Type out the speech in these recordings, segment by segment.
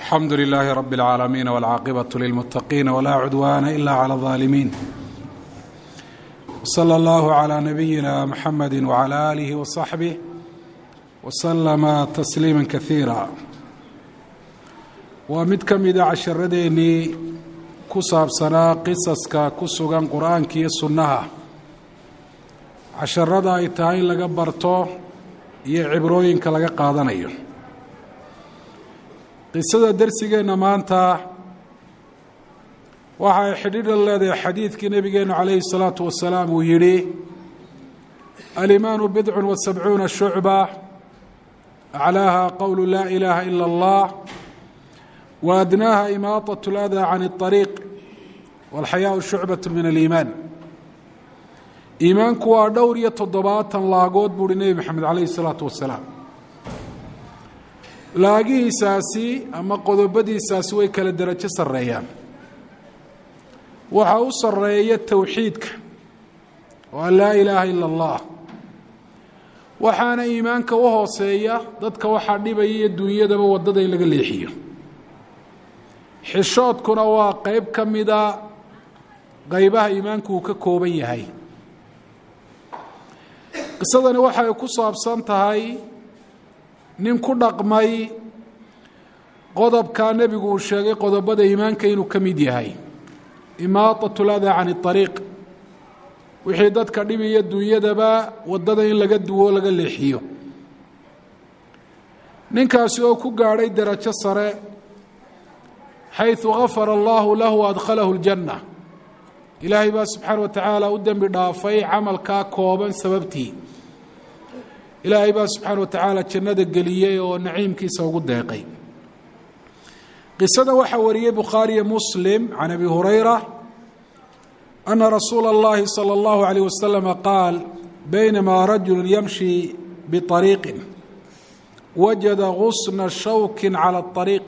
alxamdu lilaahi rabi اlcaalamiin wاlcaaqibaة lilmuttaqiina wlaa cudwaana ila clى اظaalimiin wslى اllahu عlى nabiyina mxamedi wعlى aalihi وصaxbih wslama tasliima kaiira waa mid ka mida casharadeenii ku saabsanaa qisaska ku sugan qur-aanka iyo sunnaha casharada ay tahay in laga barto iyo cibrooyinka laga qaadanayo qisada dersigeenna maanta waxa ay xidhiidha leedahay xadiidkii nebigeenu calayhi الsalaatu wasalaam uu yidhi alimaanu bidcu wa sabcuuna shucba aclaaha qowlu laa ilaaha ila اllah wa adnaaha imaataة اlأdaa can الطariiq wاlxayaau shucbaة min aliimaan iimaanku waa dhowr iyo toddobaatan laagood buuhi nebi maxamed calayhi الsalaatu wasalaam laagihiisaasi ama qodobadiisaasi way kala derajo sarreeyaan waxaa u sarreeya towxiidka oo an laa ilaaha ila اllah waxaana iimaanka u hooseeya dadka waxaa dhibaya iyo dunyadaba waddada in laga leexiyo xishoodkuna waa qeyb ka mida qeybaha iimaanku uu ka kooban yahay qisadani waxay ku saabsan tahay nin ku dhaqmay qodobkaa nebigu uu sheegay qodobada iimaanka inuu ka mid yahay imaaطaة اlأdaa can الطariiq wixii dadka dhibiyo dunyadaba waddada in laga duwo laga leexiyo ninkaasi oo ku gaadhay derajo sare xayثu gafara اllahu lahu adkhalahu اljanة ilaahay baa subxaana wa tacaala u dembi dhaafay camalkaa kooban sababtii ilaahay baa subxaana wa tacaala jannada geliyey oo naciimkiisa ugu deeqay qisada waxaa wariyey bukhaariyo muslim can abi hurayra ana rasuula اllahi salى اllahu عalيه waslama qaal baynamaa rajulu yamshi biطariiqin wajada gusna shawki calى الطariiq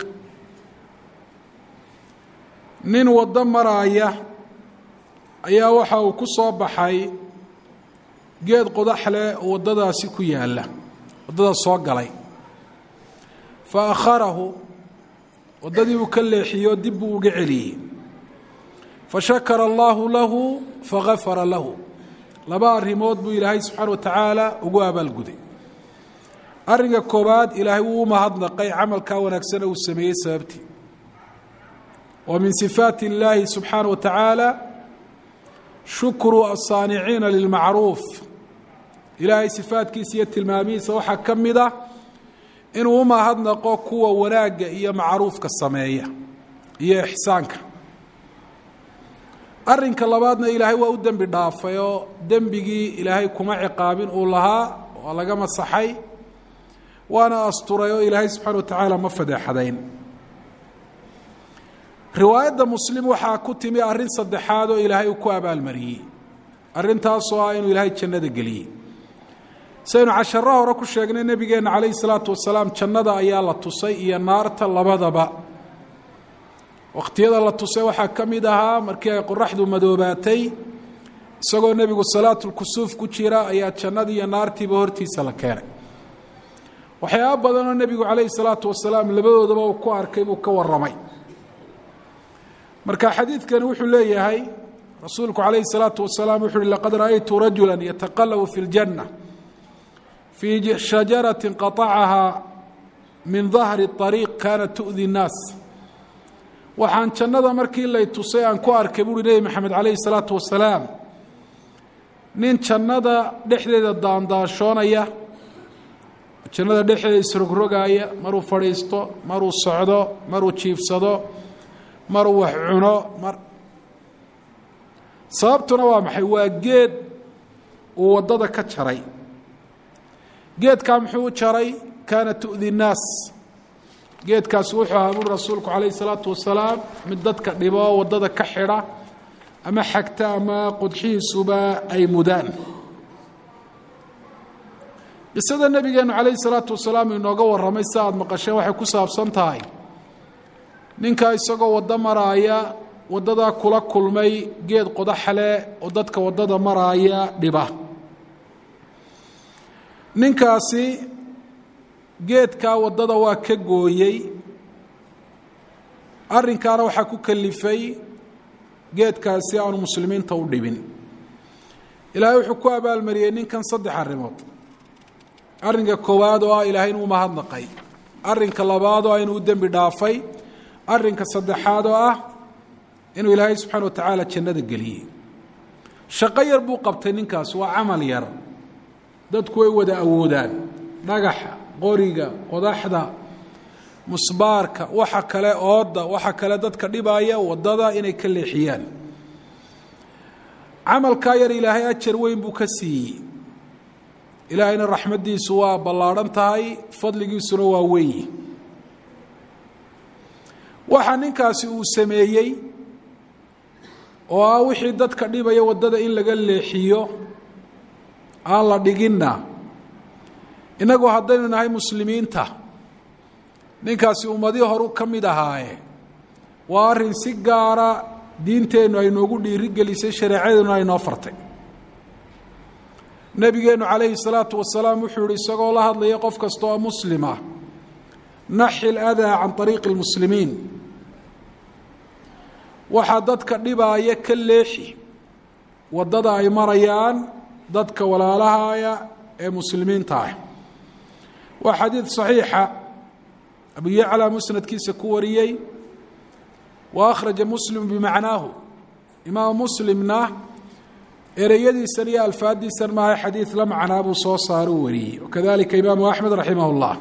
nin waddo maraaya ayaa waxa uu ku soo baxay geed qodax leh oo waddadaasi ku yaalla waddada soo galay fa akharahu waddadii uu ka leexiyo dib buu uga celiyey fa shakara allaahu lahu fagafara lahu laba arrimood buu ilaahay subxaana wa tacaala ugu abaalguday arrinka koowaad ilaahay wuu u mahadnaqay camalkaa wanaagsana uu sameeyey sababtii wa min sifaati illaahi subxaana wa tacaala shukru asaaniciina lilmacruuf ilaahay sifaadkiisa iyo tilmaamihiisa waxaa ka mid ah inuu u mahadnaqo kuwa wanaagga iyo macruufka sameeya iyo ixsaanka arrinka labaadna ilaahay waa u dembi dhaafay oo dembigii ilaahay kuma ciqaabin uu lahaa waa laga masaxay waana asturay oo ilaahay subxaana wa tacaala ma fadeexadayn riwaayadda muslim waxaa ku timi arrin saddexaad oo ilaahay uu ku abaalmariyey arrintaasoo ah inuu ilaahay jannada geliyey saynu casharo hore ku sheegnay nebigeenna calayhi salaatu wasalaam jannada ayaa la tusay iyo naarta labadaba wakhtiyada la tusay waxaa ka mid ahaa markii ay qoraxdu madoobaatay isagoo nebigu salaatulkusuuf ku jira ayaa jannadii iyo naartiiba hortiisa la keenay waxyaaba badanoo nebigu calayhi salaatu wasalaam labadoodaba uu ku arkay buu ka warramay marka xadiidkani wuxuu leeyahay rasuulku calayhi الsalaatu wasalaam wuxu uhi laqad ra'aytu rajula yataqalabu fi اljanة fii shajarati qaطacaha min dahri الطariiq kaanat tu'di الnaas waxaan jannada markii lay tusay aan ku arkay buuhi nebi maxamed calayhi الsalaatu wasalaam nin jannada dhexdeeda daandaashoonaya jannada dhexdeeda isrogrogaaya maruu fadhiisto maruu socdo maruu jiifsado maruu wax cuno mar sababtuna waa maxay waa geed uu waddada ka jaray geedkaa muxuu u jaray kaana tu'di nnaas geedkaasi wuxuu ahaa buri rasuulku calayhi salaatu wasalaam mid dadka dhibo oo waddada ka xidha ama xagta ama qodxihiisuba ay mudaan qisada nebigeennu calayhi salaatu wasalaam inooga warramay si aada maqasheen waxay ku saabsan tahay ninkaa isagoo waddo maraaya waddadaa kula kulmay geed qodaxle oo dadka waddada maraaya dhiba ninkaasi geedkaa waddada waa ka gooyey arrinkaana waxaa ku kalifay geedkaasi aanu muslimiinta u dhibin ilaahay wuxuu ku abaalmariyey ninkan saddex arrimood arrinka koowaad oo ah ilaahay inuu mahadnaqay arrinka labaad oo ah inuu u dembi dhaafay arrinka saddexaad oo ah inuu ilaahay subxaana wa tacaala jannada geliyey shaqo yar buu qabtay ninkaas waa camal yar dadku way wada awoodaan dhagaxa qoriga qodaxda musbaarka waxa kale ooda waxa kale dadka dhibaya wadada inay ka leexiyaan camalkaa yar ilaahay ajar weyn buu ka siiyey ilaahayna raxmaddiisu waa ballaadhan tahay fadligiisuna waa weyi waxa ninkaasi uu sameeyey oo ah wixii dadka dhibaya waddada in laga leexiyo aan la dhiginna innagu haddaynu nahay muslimiinta ninkaasi ummadii horu ka mid ahaaye waa arrin si gaara diinteennu ay noogu dhiirigelisay shareecadeennu ay noo fartay nebigeennu calayhi salaatu wasalaam wuxuu yihi isagoo la hadlaya qof kasta oo muslima naxi ladaa can ariiqi lmuslimiin waxaa dadka dhibaaya ka leexi waddada ay marayaan dadka walaalahaya ee muslimiinta ah waa xadiid saxiixa abu yaclaa musnadkiisa ku wariyey wa akhraja muslim bimacnaahu imaam muslimna ereyadiisan iyo alfaadiisan maaha xadiid la macnaa buu soo saaro u wariyey wakadalika imaamu axmed raximah اllah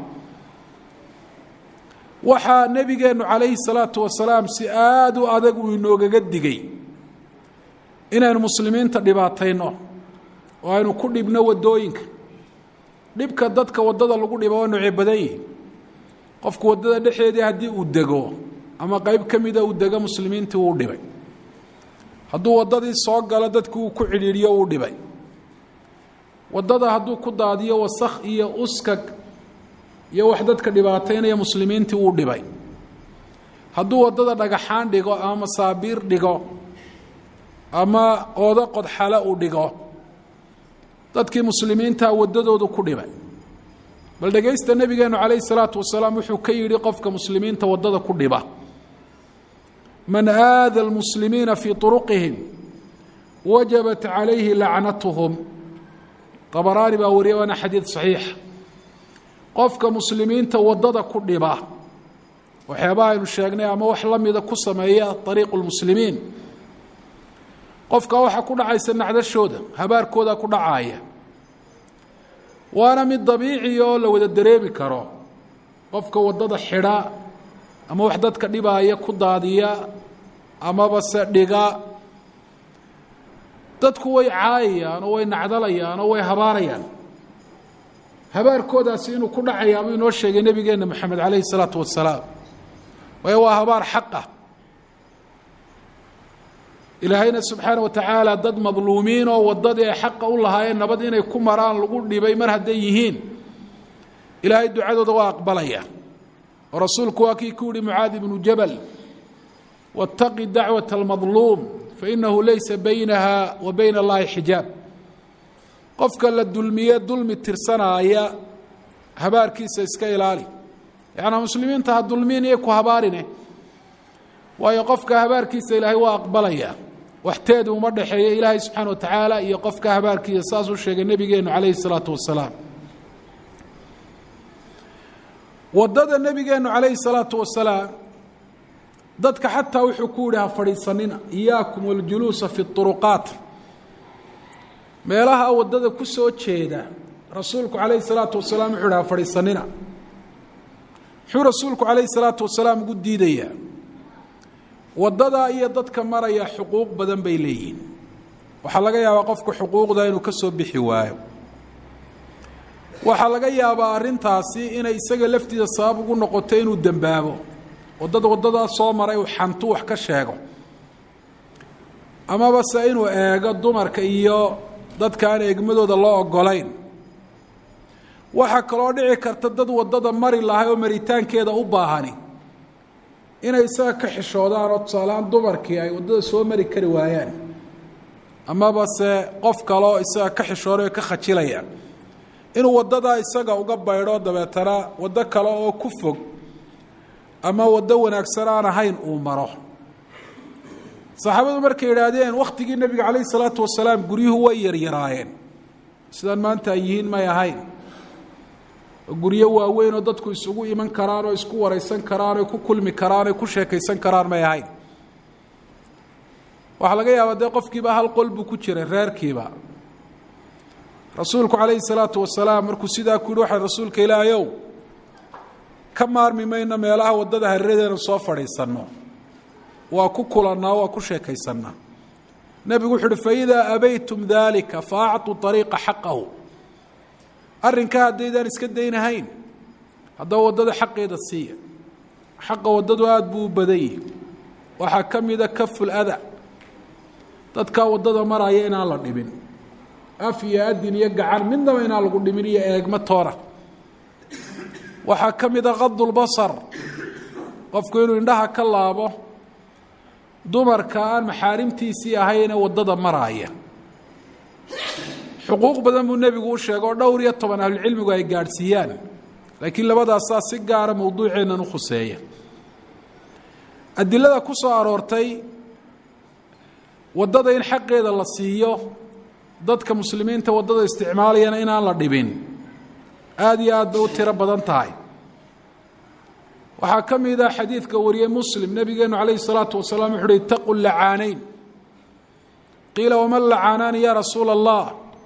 waxaa nebigeennu calayhi salaatu wasalaam si aada u adag uu inoogaga digay inaynu muslimiinta dhibaatayno oo aynu ku dhibno waddooyinka dhibka dadka waddada lagu dhiba waa noocee badan yihi qofku waddada dhexeedii haddii uu dego ama qeyb ka mida uu dego muslimiintii wuu dhibay hadduu waddadii soo galo dadki uu ku cidhiidhiyo uu dhibay waddada hadduu ku daadiyo wasakh iyo uskag iyo wax dadka dhibaataynaya muslimiintii wuu dhibay hadduu waddada dhagaxaan dhigo ama masaabiir dhigo ama oodo qodxale uu dhigo dadkii muslimiintaa waddadoodu ku dhibay bal dhegaysta nebigeenu calayhi salaatu wasalaam wuxuu ka yidhi qofka muslimiinta waddada ku dhiba man aada almuslimiina fii turuqihim wajabat calayhi lacnatuhum abaraani baa wariya waana xadiid saxiixa qofka muslimiinta waddada ku dhiba waxyaabaha aynu sheegnay ama wax la mida ku sameeya ariiqu lmuslimiin qofka waxaa ku dhacaysa nacdashooda habaarkooda ku dhacaaya waana mid dabiici oo la wada dareemi karo qofka waddada xidha ama wax dadka dhibaaya ku daadiya amaba se dhiga dadku way caayayaan oo way nacdalayaan oo way habaarayaan habaarkoodaasi inuu ku dhacayaa buu inoo sheegay nebigeenna moxamed calayhi salaatu wasalaam waayo waa habaar xaqah ilaahayna subxaana wa tacaala dad madluumiin oo waddadii ay xaqa u lahaayeen nabad inay ku maraan lagu dhibay mar hadday yihiin ilaahay ducadooda waa aqbalaya oo rasuulku waa kii ku yihi mucaadi ibnu jabal waاtaqi dacwaة اlmadluum fainahu laysa baynaha wa bayna اllahi xijaab qofka la dulmiye dulmi tirsanaaya habaarkiisa iska ilaali yaعnaa muslimiinta ha dulmiin iyo ku habaarine waayo qofka habaarkiisa ilaahay waa aqbalaya waxteedu uma dhexeeyo ilaahay subxaana wa tacaala iyo qofka habaarkiisa saasuu sheegay nebigeenu calayhi الsalaatu wasalaam waddada nebigeenu calayhi الsalaatu wasalaam dadka xataa wuxuu ku yihi ha fadhiisanina iyaakum waljuluusa fi اطuruqaat meelaha waddada ku soo jeeda rasuulku calayhi الsalaatu wasalaam wuxuu yihi ha fadhiisanina muxuu rasuulku calayhi الsalaatu wasalaam ugu diidayaa waddadaa iyo dadka maraya xuquuq badan bay leeyihiin waxaa laga yaabaa qofku xuquuqda inuu ka soo bixi waayo waxaa laga yaabaa arrintaasi inay isaga laftiisa sabab ugu noqoto inuu dembaabo oo dad waddadaa soo maray uu xantu wax ka sheego amaba se inuu eego dumarka iyo dadka aan eegmadooda loo ogolayn waxaa kaloo dhici karta dad waddada mari lahay oo maritaankeeda u baahani inay isaga ka xishoodaan oo tusaalehaan dumarkii ay waddada soo mari kari waayaan amaba se qof kaleo isaga ka xishooday oo ka khajilayaan inuu waddadaa isaga uga baydho dabeetana waddo kale oo ku fog ama waddo wanaagsan aan ahayn uu maro saxaabadu markay yidhaahdeen wakhtigii nebiga calayhi salaatu wasalaam guryuhu way yaryaraayeen sidaan maanta ay yihiin may ahayn guryo waaweyn oo dadku isugu iman karaan oo isku waraysan karaan oo ku kulmi karaan oo ku sheekaysan karaan may ahayn waxaa laga yaabaa dee qofkiiba hal qol buu ku jiray reerkiiba rasuulku calayhi salaatu wasalaam markuu sidaa ku yihi waxay rasuulka ilaahayow ka maarmi mayno meelaha waddada hareeradeenu soo fadhiisanno waa ku kulannaa waa ku sheekaysannaa nebigu wuxu uhi faidaa abaytum daalika fa acطuu ariiqa xaqahu arrinkaa haddaydaan iska daynahayn haddaba waddada xaqeeda siiya xaqa waddadu aada buu u badan yihi waxaa ka mida kaful ada dadkaa waddada maraya inaan la dhibin af iyo adin iyo gacan midnaba inaan lagu dhimin iyo eegma toona waxaa ka mida kadulbasar qofku inuu indhaha ka laabo dumarka aan maxaarimtiisii ahayne waddada maraaya xuquuq badan buu nebigu u sheegay oo dhowr iyo toban ahlucilmigu ay gaadhsiiyaan laakiin labadaasaa si gaara mowduuceennan u khuseeya adilada ku soo aroortay waddada in xaqeeda la siiyo dadka muslimiinta waddada isticmaalayana inaan la dhibin aada iyo aad bay u tiro badan tahay waxaa ka mid ah xadiidka wariyey muslim nebigeenu calayhi salaatu wasalaam wuxu uhi itaqu lacaanayn qiila waman lacaanaani ya rasuula allah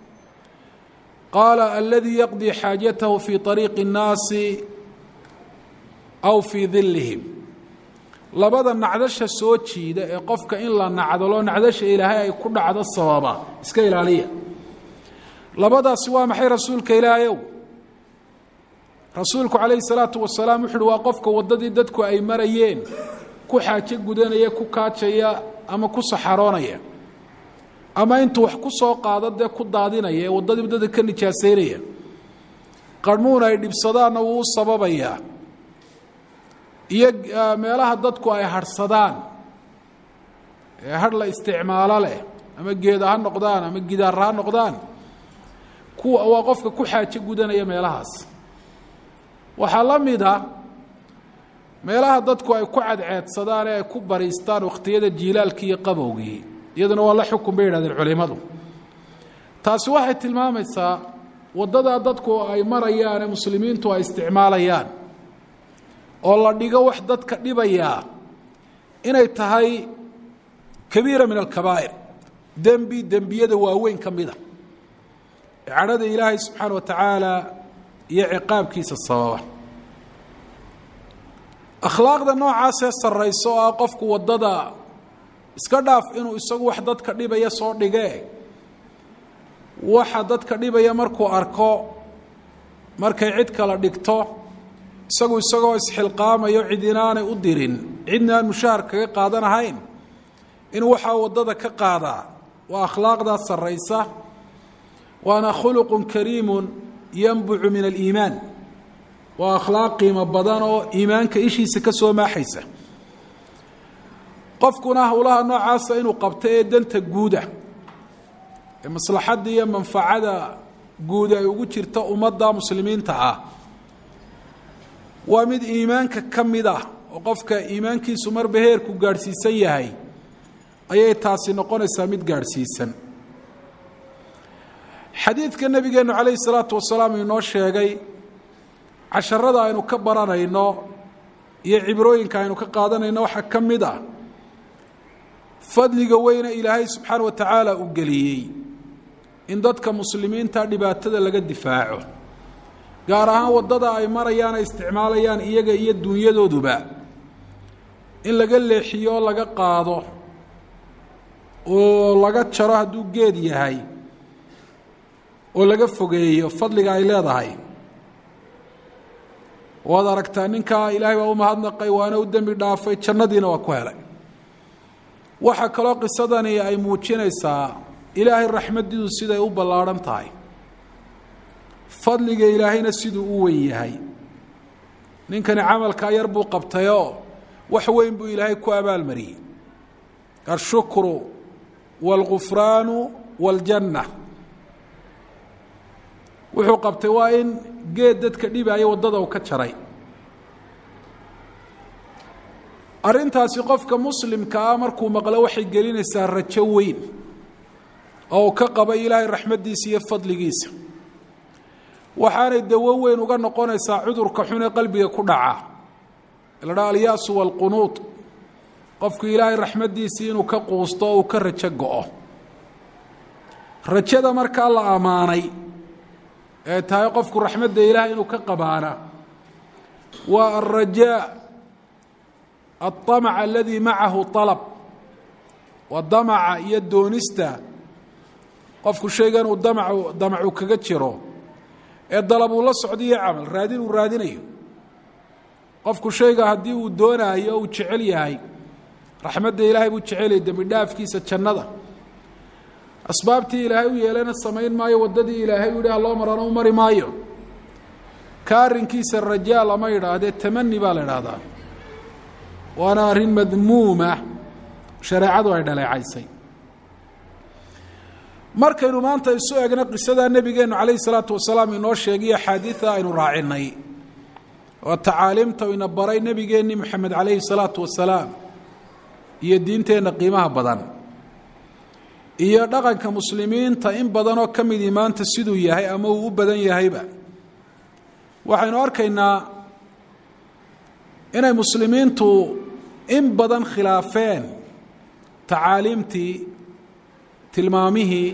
qaala aladii yaqdii xaajatahu fii طariiqi الnaasi aw fii dilihim labada nacdasha soo jiida ee qofka in la nacdalo nacdasha ilaahay ay ku dhacdo sababa iska ilaaliya labadaasi waa maxay rasuulka ilaahayow rasuulku calayhi salaatu wasalaam wuxu uhi waa qofka waddadii dadku ay marayeen ku xaajo gudanaya ku kaajaya ama ku saxaroonaya ama intuu wax ku soo qaado dee ku daadinaya ee waddadii waddada ka nijaasaynaya qarmuun ay dhibsadaanna wuu u sababayaa iyo meelaha dadku ay harhsadaan ee har la isticmaalo leh ama geeda ha noqdaan ama gidaara ha noqdaan kuwa waa qofka ku xaajo gudanaya meelahaas waxaa la mid a meelaha dadku ay ku cadceedsadaan ee ay ku bariistaan wakhtiyada jiilaalkii iyo qabowgii iyaduna waa la xukun bay yidhahdeen culimmadu taasi waxay tilmaamaysaa waddadaa dadku ay marayaan ee muslimiintu ay isticmaalayaan oo la dhigo wax dadka dhibayaa inay tahay kabiira min alkabaa'ir dembi dembiyada waaweyn ka mida ee cadhada ilaahay subxaana wa tacaala iyo ciqaabkiisa sababa akhlaaqda noocaasee sarrayso oo ah qofku waddada iska dhaaf inuu isagu wax dadka dhibaya soo dhigee waxa dadka dhibaya markuu arko markay cid kala dhigto isagu isagoo isxilqaamayo cid inaanay u dirin cidna aan mushahar kaga qaadanahayn inuu waxaa waddada ka qaadaa waa akhlaaqdaa sarraysa waana khuluqun kariimun yanbucu min aliimaan waa akhlaaq qiimo badan oo iimaanka ishiisa ka soo maaxaysa qofkuna howlaha noocaasa inuu qabto ee danta guuda ee maslaxadda iyo manfacada guud ay ugu jirta ummadda muslimiinta ah waa mid iimaanka ka mid ah oo qofka iimaankiisu marba heerku gaadhsiisan yahay ayay taasi noqonaysaa mid gaadhsiisan xadiidka nebigeennu calayhi salaatu wasalaam inoo sheegay casharada aynu ka baranayno iyo cibrooyinka aynu ka qaadanayno waxaa ka mid ah fadliga weyne ilaahay subxaana wa tacaala uu geliyey in dadka muslimiinta dhibaatada laga difaaco gaar ahaan waddada ay marayaan ay isticmaalayaan iyaga iyo duunyadooduba in laga leexiyo oo laga qaado oo laga jaro hadduu geed yahay oo laga fogeeyo fadliga ay leedahay waad aragtaa ninkaa ilaahay baa u mahadnaqay waana u dembi dhaafay jannadiina waa ku helay waxaa kaloo qisadani ay muujinaysaa ilaahay raxmadiidu siday u ballaadhan tahay fadliga ilaahayna siduu u wen yahay ninkani camalkaa yar buu qabtayoo wax weyn buu ilaahay ku abaalmariyey ashukru wاlgufraanu wاljanna wuxuu qabtay waa in geed dadka dhibaayo waddada u ka jaray arrintaasi qofka muslimka ah markuu maqlo waxay gelinaysaa rajo weyn oo uu ka qaba ilaahay raxmaddiisa iyo fadligiisa waxaanay dawo weyn uga noqonaysaa cudurka xun ee qalbiga ku dhaca la dhaha alyaasu waalqunuud qofku ilaahay raxmaddiisii inuu ka quusto oo uu ka rajo go-o rajada markaa la ammaanay ee tahay qofku raxmadda ilaahay inuu ka qabaana waa alrajaa aلطamc aladii macahu طalab waa damaca iyo doonista qofku shaygan uu damcu damacu kaga jiro ee dalab uu la socdo iyo camal raadin uu raadinayo qofku shayga haddii uu doonaayo uu jecel yahay raxmadda ilaahay buu jecelyahy dembi dhaafkiisa jannada asbaabtii ilaahay u yeelana samayn maayo waddadii ilaahay u yidhi haloo marana u mari maayo ka arrinkiisa rajaa lama yidhaahdee tamani baa la idhaahdaa waana arrin madmuuma shareecadu ay dhaleecaysay markaynu maanta isu egno qisadaa nebigeennu calayhi salaatu wasalaam inoo sheegiyo axaadiida aynu raacinay oo tacaaliimta ina baray nebigeenni moxamed calayhi salaatu wasalaam iyo diinteenna qiimaha badan iyo dhaqanka muslimiinta in badanoo ka midii maanta siduu yahay ama uu u badan yahayba waxaynu arkaynaa inay muslimiintu in badan khilaafeen tacaaliimtii tilmaamihii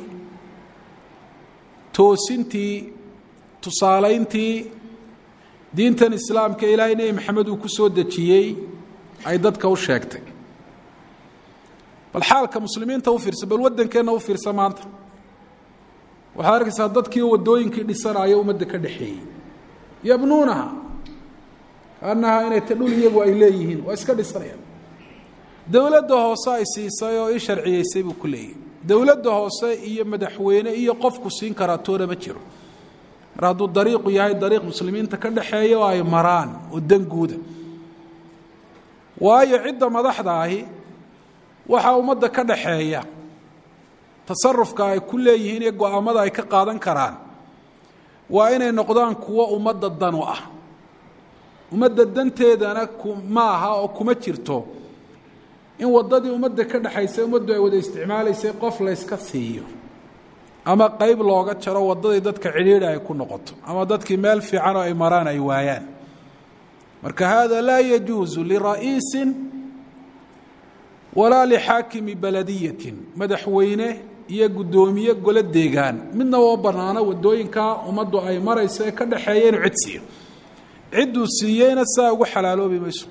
toosintii tusaalayntii diintan islaamka ilaahay nebi maxamed uu ku soo dejiyey ay dadka u sheegtay bal xaalka muslimiinta u fiirsa bal waddankeenna u fiirsa maanta waxaad arkaysaa dadkii waddooyinkii dhisanaayo ummadda ka dhexeeyey yabnuunaha kaanaha inay ta dhul iyagu ay leeyihiin waa iska dhisanayaan dowladda hoose ay siisay oo ii sharciyeysay buu ku leeyahy dowladda hoose iyo madaxweyne iyo qofku siin karaa toona ma jiro mar hadduu dariiqu yahay dariiq muslimiinta ka dhexeeya oo ay maraan oo danguuda waayo cidda madaxda ahi waxaa ummadda ka dhaxeeya tasarufka ay ku leeyihiin iyo go-aamada ay ka qaadan karaan waa inay noqdaan kuwo ummadda danu ah ummadda danteedana ma aha oo kuma jirto in waddadii ummadda ka dhexaysay ummaddu ay wada isticmaalaysay qof layska siiyo ama qeyb looga jaro waddadii dadka cidhiidhi ay ku noqoto ama dadkii meel fiican oo ay maraan ay waayaan marka hada laa yajuusu lira'iisin walaa lixaakimi baladiyatin madaxweyne iyo guddoomiye golo deegaan midna oo bannaano waddooyinkaa ummaddu ay marayso ee ka dhexeeya inuu cid siiyo cidduu siiyeyna saa ugu xalaaloobi mayso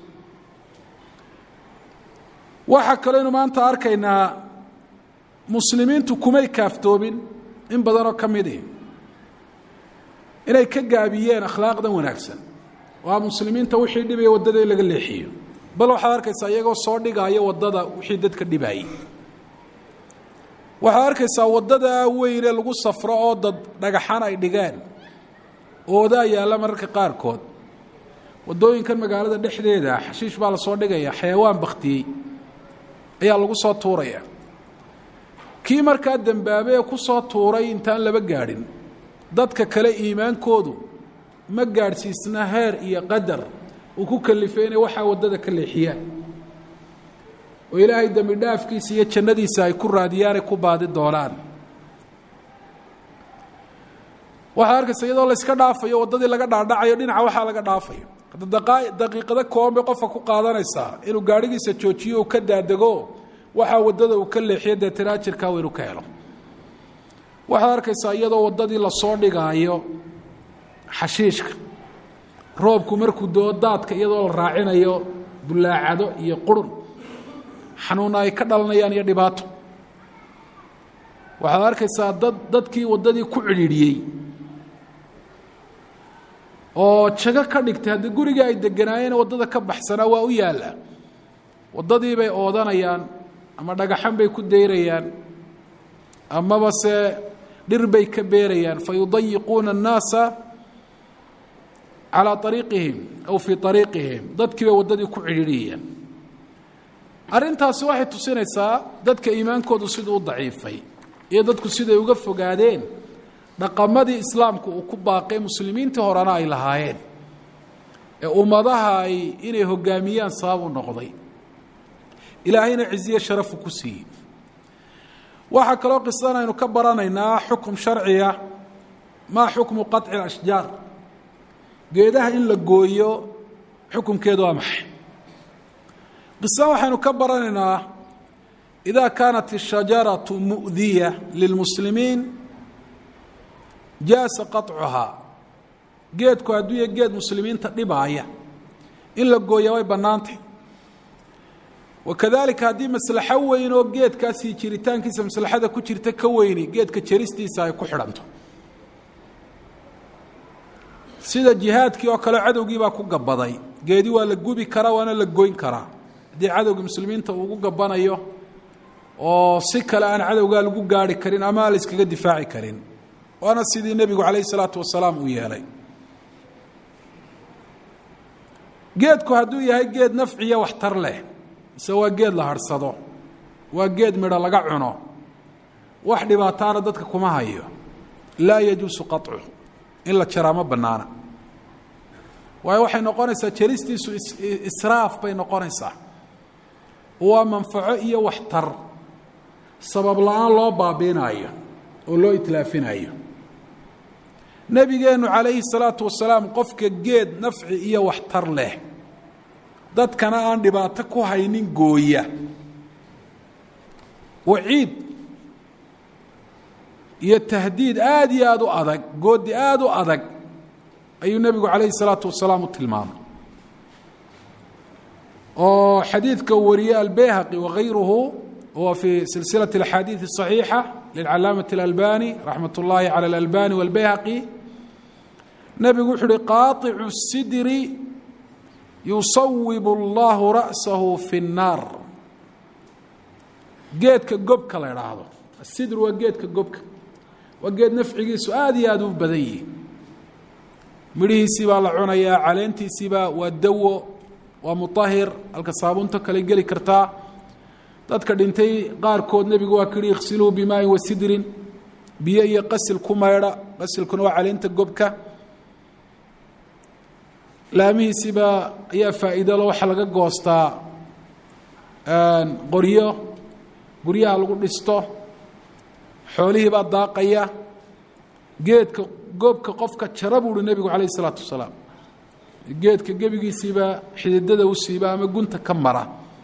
waxaa kaleynu maanta arkaynaa muslimiintu kumay kaaftoobin in badanoo ka midi inay ka gaabiyeen akhlaaqdan wanaagsan waa muslimiinta wixii dhibaya waddada in laga leexiyo bal waxaad arkaysaa iyagoo soo dhigaayo waddada wixii dadka dhibaayey waxaad arkaysaa waddada weyne lagu safro oo dad dhagaxan ay dhigeen oodaa yaalla mararka qaarkood waddooyinkan magaalada dhexdeeda xashiish baa lasoo dhigaya xayawaan bakhtiyey ayaa lagu soo tuuraya kii markaa dembaabay ee ku soo tuuray intaan laba gaadhin dadka kale iimaankoodu ma gaadhsiisna heer iyo qadar uu ku kalifay inay waxaa waddada ka leexiyaan oo ilaahay dembi dhaafkiisa iyo jannadiisa ay ku raadiyaanay ku baadi doonaan waxaad arkaysa iyadoo layska dhaafayo waddadii laga dhaadhacayo dhinaca waxaa laga dhaafayo daqiiqado kooban bay qofka ku qaadanaysaa inuu gaadhigiisa joojiyo uu ka daadego waxaa waddada uu ka leexiyo deetana ajirkaa weynu ka helo waxaad arkaysaa iyadoo waddadii lasoo dhigaayo xashiishka roobku markuu doo daadka iyadoo la raacinayo bullaacado iyo qurun xanuuna ay ka dhalanayaan iyo dhibaato waxaad arkaysaa dad dadkii waddadii ku cidhiidhiyey oo jago ka dhigtay haddii gurigii ay deganaayeen waddada ka baxsanaa waa u yaalla waddadii bay oodanayaan ama dhagaxan bay ku dayrayaan amaba se dhir bay ka beerayaan fa yudayiquuna annaasa calaa ariiqihim aw fii ariiqihim dadkii bay waddadii ku cidhiidhiyayaan arrintaasi waxay tusinaysaa dadka iimaankoodu siduu u daciifay iyo dadku siday uga fogaadeen dhaqamadii islaamku uu ku baaqay muslimiintii horena ay lahaayeen ee ummadaha ay inay hoggaamiyaan sabab u noqday ilaahayna ciziye sharafu ku siiyey waxaa kaloo qisadan aynu ka baranaynaa xukum sharciya maa xukmu qaطci اlashjaar geedaha in la gooyo xukumkeedu waa maxay qisadan waxaynu ka baranaynaa ida kaanat الshajaraةu muؤdiya lilmuslimiin jaasa qaطcuhaa geedku hadduu ya geed muslimiinta dhibaaya in la gooya way bannaantay wakadalika haddii maslaxo weyn oo geedkaasi jiritaankiisa maslaxada ku jirta ka weyni geedka jaristiisa ay ku xidhanto sida jihaadkii oo kale cadowgii baa ku gabaday geedi waa la gubi karaa waana la goyn karaa haddii cadowga muslimiinta uu ugu gabanayo oo si kale aan cadowgaa lagu gaari karin ama aan la iskaga difaaci karin waana sidii nebigu calayh isalaatu wasalaam uu yeelay geedku hadduu yahay geed nafciya waxtar leh mise waa geed la harhsado waa geed midho laga cuno wax dhibaataana dadka kuma hayo laa yajuusu qaطcu in la jaraa ma bannaana waayo waxay noqonaysaa jaristiisu israaf bay noqonaysaa waa manfaco iyo waxtar sabab la-aan loo baabiinaayo oo loo itlaafinayo nebigeennu calayhi salaatu wasalaam qofka geed nafci iyo waxtar leh dadkana aan dhibaato ku haynin gooya waciid iyo tahdiid aada iyo aada u adag goodi aada u adag ayuu nebigu calayhi salaatu wasalaam u tilmaamay oo xadiidka wariyey albeyhaqi wakayruhu huwa fii silsilaة اأxaadiiث الصaxiixa lilcalaamaة اlalbani raxmat اllahi calى اlalbani wاlbeyhaqi nebigu wuxu uhi qaaطicu الsidri yusawib اllahu ra'sahu fi الnaar geedka gobka la idhaahdo asidr waa geedka gobka waa geed nafcigiisu aada iyo aada u badan yihi midhihiisii baa la cunayaa caleentiisiibaa waa dawo waa muطahir halka saabunto kale geli kartaa dadka dhintay qaarkood nebigu waa kihi iksiluu bimaain wasidrin biyo iyo qasil ku maydha qasilkuna waa caleenta gobka laamihiisiibaa ayaa faa'iidalo waxaa laga goostaa qoryo guryaha lagu dhisto xoolihii baa daaqaya geedka gobka qofka jara buu uhi nebigu calayh isalaatu wasalaam geedka gebigiisiibaa xididada u siiba ama gunta ka mara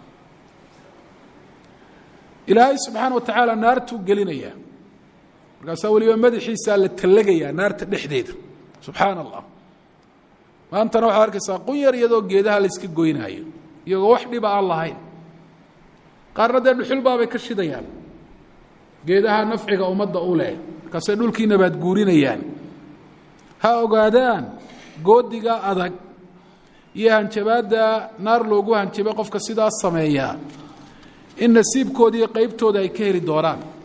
ilaahay subxaana wa tacaala naartuu gelinayaa markaasaa weliba madaxiisaa la tallagayaa naarta dhexdeeda subxaana allah maantana waxaad arkaysaa qun yar iyadoo geedaha la yska goynaayo iyagoo wax dhiba aan lahayn qaarna dee dhuxulbaabay ka shidayaan geedaha nafciga ummadda u leh markaasay dhulkii nabaad guurinayaan ha ogaadaan goodiga adag iyo hanjabaadda naar loogu hanjabay qofka sidaas sameeyaa in nasiibkooda iyo qeybtooda ay ka heli doonaan